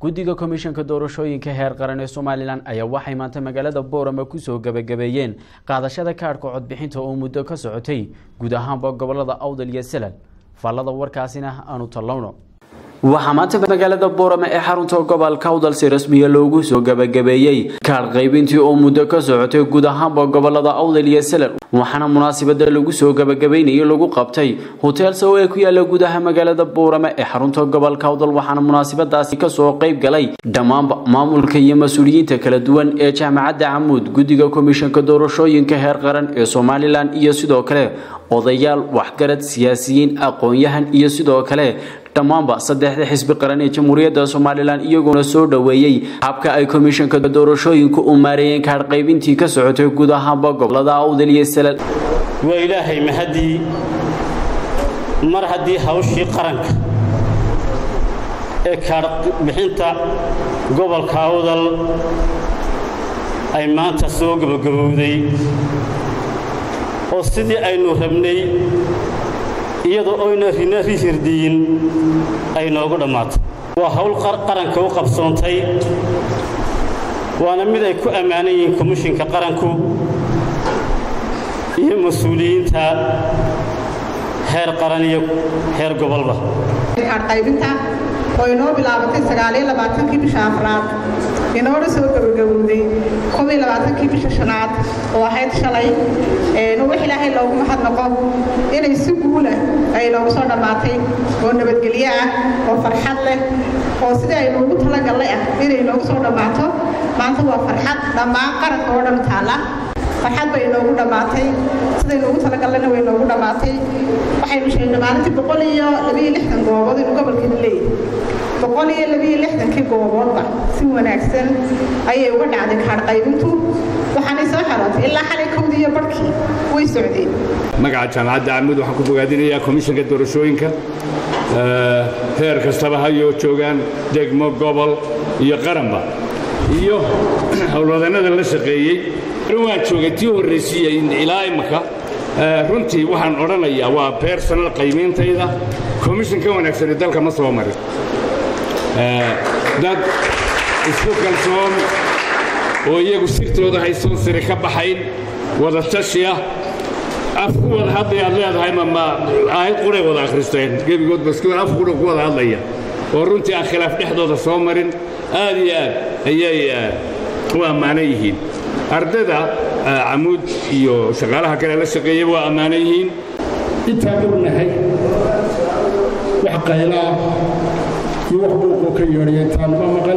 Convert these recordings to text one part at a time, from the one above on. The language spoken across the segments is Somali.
guddiga komishanka doorashooyinka heer qaran ee somalilan ayaa waxay maanta magaalada boorama kusoo gebagabeeyeen qaadashada kaadhka codbixinta oo muddo ka socotay guud ahaanba gobolada awdal iyo salal faallada warkaasina aanu tallowno waxaa maanta magaalada boorama ee xarunta gobolka awdal si rasmiya loogu soo gebagabeeyey kaadh qaybintii oo muddo ka socotay guud ahaanba gobolada awdal iyo salal waxaana munaasabada lagu soo gebagabeynayay lagu qabtay hotel sow ee ku yaala gudaha magaalada boorama ee xarunta gobolka awdal waxaana munaasabadaasi kasoo qayb galay dhammaanba maamulka iyo mas-uuliyiinta kala duwan ee jaamacadda camuud guddiga komishanka doorashooyinka heer qaran ee somalilan iyo sidoo kale odayaal waxgarad siyaasiyiin aqoon-yahan iyo sidoo kale dhammaanba saddexda xisbi qaran ee jamhuuriyadda somalilan iyagoona soo dhoweeyey habka ay komishanka doorashooyinku u maareeyeen kaadh qaybintii ka socotay guud ahaanba gobolada awdal iyo salal waa ilaahay mahadii mar haddii hawshii qaranka ee kaadh bixinta gobolka awdal ay maanta soo gebagabowday oo sidii aynu rabnay iyadoo oyna rina rihirdiyin ay noogu dhammaatay waa hawl qaranka u qabsoontay waana mid ay ku ammaanan yihiin komishinka qaranku iyo mas-uuliyiinta heer qaran iyo heer gobolba qaybinta oo inoo bilaabatay sagaaliyo labaatankii bisha afraad inoona soo gabagabowday kobiyo labaatankii bisha shanaad oo ahayd shalay wax ilaahay loogu mahadnaqo inay si guulah ay noogu soo dhammaatay oo nabadgelyo ah oo farxad leh oo sidii ay noogu talagallay ah inay noogu soo dhammaato maanta waa farxad dhammaan qaranka oo dhan taalla farxad bay inoogu dhammaatay siday noogu talagallana way noogu dhammaatay waxaynu sheegnay maalintii boqol iyo labiyo lixdan goobood inuu gobolkeenu leeyahay boqol iyo labiyo lixdankii gooboodba si wanaagsan ayay uga dhacday kaadh qaybintu waxaanay soo xerootay ilaa xalay kowdii iyo barhkii way socdeen magaca jaamacadda camuud waxaan ku bogaadinayaa komishanka doorashooyinka heer kastaba hayoo joogaan degmo gobol iyo qaranba iyo howlwadannada la shaqeeyey waan joogay tii horraysiiya ilaa imaka runtii waxaan odhanayaa waa bersonal qaymeyntayda komishin ka wanaagsani dalka ma soo marin dad isku kalsoon oo iyagu sirtooda haysoon siri ka baxayn wada tashiya af ku wada hadlaya aad leedahay ma aayad quray wada akhristeen gebigoodba isku af qura ku wada hadlaya oo runtii aan khilaaf dhexdooda soo marin aad iyo aad ayay u ammaanan yihiin ardayda camuud iyo shaqaalaha kale la shaqeeyaba waa ammaanan yihiin intaan ognahay wax qaylaa iyo wax buuqoo ka yeedhaya intaan ma maqan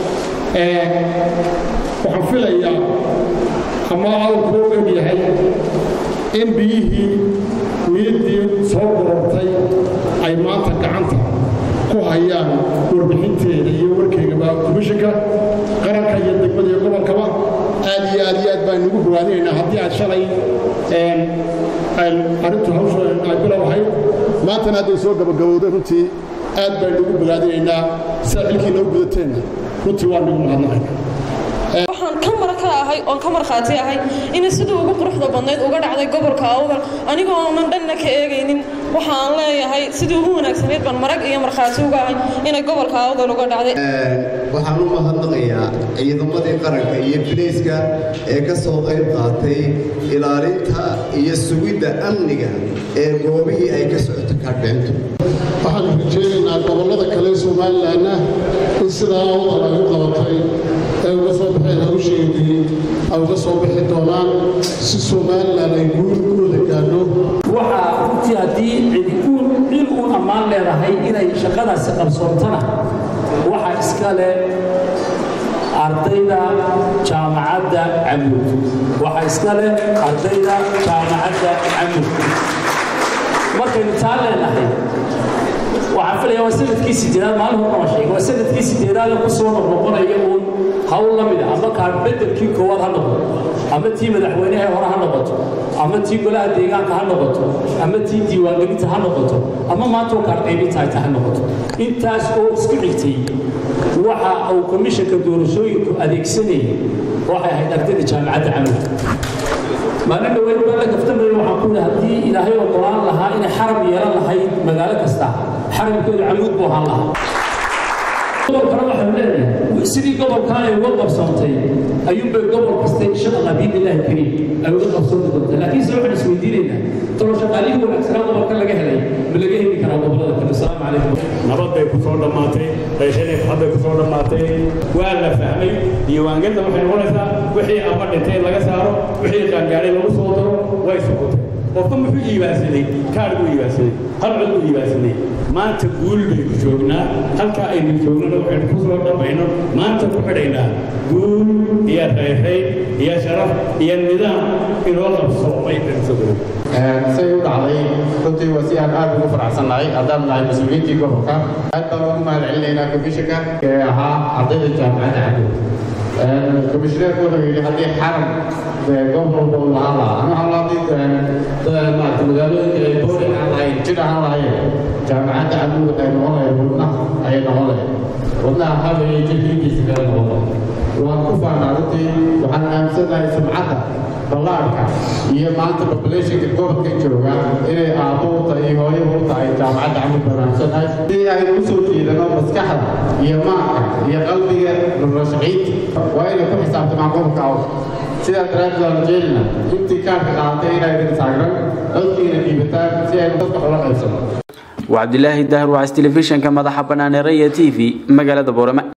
waxaan filayaa ama awrkuu og yahay in biyihii niyaddii soo gorortay ay maanta gacanta ku hayaan warbixinteeda iyo warkeygaba komishinka qaranka iyo degmada iyo gobolkaba aad iyo aad iyo aad baan ugu bogaadinaynaa haddii aad shalay arrintu hawsha ay bilow ahayd maantana hadday soo gabagabowday runtii aad baan ugu bogaadinaynaa sidaa xilkii noo gudateenna runtii waan ugu mahadnaqayna waxaan ka mara ka ahay oon ka markhaati ahay inay sidii ugu quruxda badnayd uga dhacday gobolka awdal anigoo oonan dhanna ka eegaynin waxaan leeyahay sidii ugu wanaagsanayd baan marag iyo markhaati uga ahay inay gobolka awdal uga dhacday waxaan u mahadnaqayaa ciidamadii qaranka iyo bilayska ee ka soo qayb qaatay ilaalinta iyo sugidda amniga ee goobihii ay ka socoto kaadhbixintu waxaan rajeynaynaa gobollada kale somalilanna in sidaa awdal ay u qabatay ay uga soo baxeen hawsheedii ay uga soo bixi doonaan si somalilan ay guurigooda gaadho waxaa runtii haddii cid uun ammaan leedahay inay shaqadaasi qabsoontana waxaa iska leh ardayda jaamacadda camuud waxaa iska leh ardayda jaamacadda camuud markaynu taa leenahay waxaan filaya waa sanadkii sideedaad maalin horna waa sheegay waa sanadkii sideedaad ee ku soo noqnoqonaya uun hawl la mid a ama kaan bedelkii koowaad ha noqoto ama tii madaxweynaha hore ha noqoto ama tii golaha deegaanka ha noqoto ama tii diiwaangelinta ha noqoto ama maantoo kaan qaybinta ay tahay noqoto intaas oo isku xigtay waxa uu komishanka doorashooyinku adeegsanayay waxay ahayd ardayda jaamacadda camuud maalin dhaweyn baa la kaftamaya waxaan ku yidhi haddii ilaahay ogolaan lahaa inay xaram yeelan lahayd magaalo kasta xaramkeedu camuud buu ahaan lahaa gobolkana waxaanu leenahay sidii gobolkan ay uga qabsoontay ayuunbay gobol kasta insha allah biidnillahi kariim ay uga qabsoonti doontaa laakiin se waxaan isweydiinaynaa talo shaqaalihii wanaagsanaa gobolka laga helay ma laga heli karaa gobolada kale asalaamu calaykum nabad bay ku soo dhammaatay qayshadii farxad bay ku soo dhammaatay waa la fahmay diiwaangelinta waxay noqonaysaa wixii ama dhintay laga saaro wixii qaangaaray lagu soo daro way socotay qofka muxuu iibaansaday kaar buu iibaansaday hal cod buu iibaansaday maanta guul baynu joognaa halkaa aynu joognana waxaynu ku soo dhammayno maanta ku xidhaynaa guul iyo rayrayn iyo sharaf iyo nidaam inoo qabsoomay baynu soo garow say u dhacday runtii waa si aan aad ugu faraxsannahay haddaan nahay mas-uuliyiintii gobolka aad baan ugu mahad celinaynaa komishanka ee ahaa ardayda jaamacadda cabud komishineerku wuxuu yidhi haddii xaram goob walba uu lahaan lahaa ama haddii maarata magaalooyinka ay boori aan lahayn jir ahaan lahayen jaamacadda cabud waxay noqon lahayd wadnaha ayay noqon lahayd wadnaha habayay jirkiinkiisa kala noqon waan ku faanaa runtii waxaan aaminsanahay sumcadda ballaarka iyo maanta populationka gobolka jooga inay aabbo u tahay iyo hooyo u tahay jaamacadda camud banaansannahay si aynu u soo jiidano maskaxda iyo maanka iyo qalbiga noloshaciinta waa inay ku xisaabtamaan gobolka awd sidaa daraaddeed waan jeelina intii kaarka qaadatay inaydan taagran codkiina dhiibataan si aynu dadka ula qaybsano waa cabdilaahi dahar wacays telefishinka madaxa bannaan ee raya t v magaalada boorama